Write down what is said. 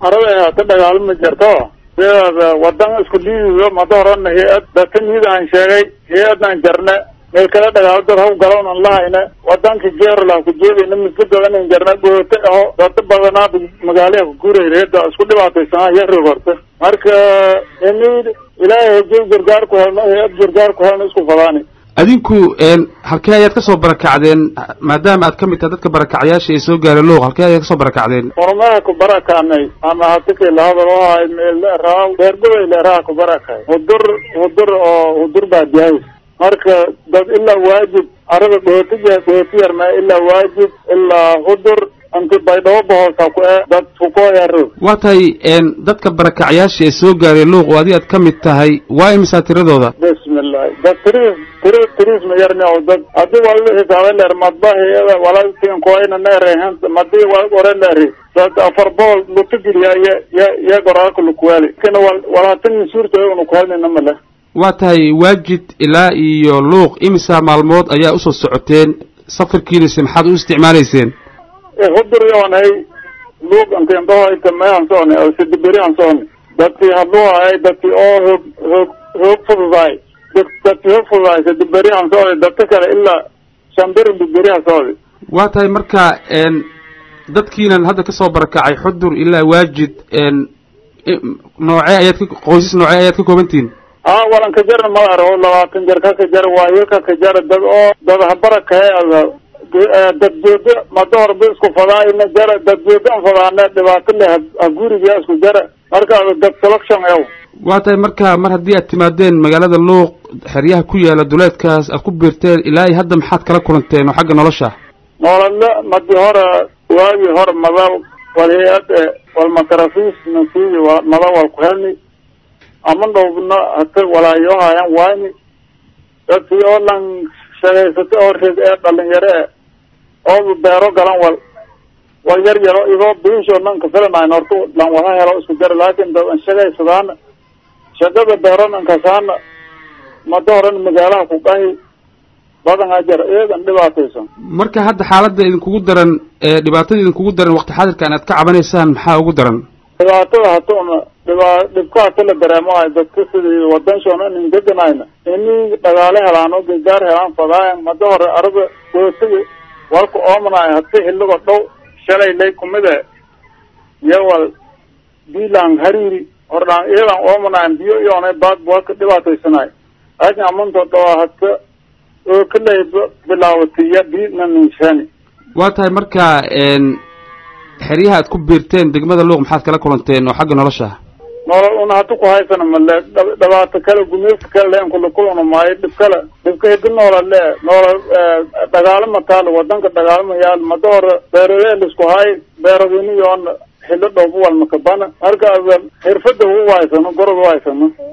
arada hata dagaalama jirto sidaas wadan isku dhiibiyo mada horena hay-ad datanida aan sheegay hay-adan jarne meel kala dagaalo dad haw galownan lahayna wadanka jeerla kujeedayna misgadolan jarna goote aho dada badanaa magaalaha kuguuray reeda isku dhibaataysanaa yarog horta marka ini ilaahay hajay gargaar ku helno hay-ad gargaar ku helno isku fadaani adinku halkee ayaad kasoo barakacdeen maadaama aad ka mid tahay dadka barakacyaasha ee soo gaaray luuq halkee ayaad kasoo barakacdeen ormaha ku barakaanay ama hatiki lahadalohay meelraa beergobay leeraha ku barakay hudur hudur oo hudur baadiyahay marka dad ilaa waajib arada dhootiya dhooti yarma ilaa waajib ilaa hudur inti baydhabo bahoosa ku e dad fukoyaro waa tahay dadka barakacyaasha ee soo gaaray luuq oo adi aad ka mid tahay waa imisaa tiradooda bismillahi dad tiris tiri tiris ma yarni o dad hadii wala xisaaba leer madba hay-ada walaalkiinkoayna neerehen madii wal ore leeri dad afar bool lutageliya ya ya ya goraalka lukuwaali kana wal walaatan suurta una kuhelnina male waa tahay waajid ilaa iyo luuq imisaa maalmood ayaa usoo socoteen safarkiinase maxaad u isticmaalayseen huduryoonay luuq intindahoitamayan sooni sidiberian sooni dadkii hadluhaay dadkii oo hoog hoog hoog fududaay dadkii hoog fududaay sidiberihan sooni dadka kale ilaa shanbir biberiha soodi waa tahay marka dadkiinan hadda kasoo barakacay xudur ilaa waajid noocee ayaad ka qoysas noocee ayaad ka koobantihin a walan ka jarna ma aro labaatan jar ka ka jar waayilka ka jar dad oo dad habarakahe ada dad joodo mada horba isku fadaayna jara dad joodo an fadaane dhibaato le ha guriga isku jara marka dad selection ew waa tahay marka mar haddii aad timaadeen magaalada luuq xeryaha ku yaala duleedkaas aad ku biirteen ilaa iyo hadda maxaad kala kulanteen oo xagga nolosha nolole madi hore waagi hore mada wal hay-ad wal matarafis nasiibi mada wal ku helni ama dhowbna hata walaayohayan wayni dadkii oo lan shaqaysata oo rig ee dhalinyaro e oo beero galan wal wal yar yaro idoo biisho nan kafilanaayn horta lan wala helo isku jara laakin dad an shaqaysadaana shaqada beeron an kasaana mada horan magaalaha ku qahi badan ajar iyadan dhibaataysan marka hadda xaaladda idinkugu daran dhibaatada idinkugu daran waqti xadirkan aad ka cabanaysaan maxaa ugu daran dhibaatada hata una dhiba dhibka hata la dareemahayo dadka sidii wadanshona inin deganayna ini dhagaale helaan oo gargaar helaan fadaayan mada hore arada gootiga walka oomanayo hata xiligo dhow shalay lay kumide yawal bilang hariri hordhaan iyadan oomanayan biyo iyoonay baad walka dhibaataysanayo laakin amanto dhawaa hata oo kalay bilaawatiya bi naninshani waa tahay marka xeryaha aad ku biirteen degmada luuq maxaad kala kulanteen oo xagga nolosha nolol una hata ku haysana male dhibaato kale gumeelka kale leen kula kulana maayo dhib kale dhibka hidi noola le noolal dhagaalo mataalo wadanka dhagaalama yaal mada hore beeradee lisku haay beeradiniyoona xilo dhowba walmakabana marka xirfada u waysano gorod u haysano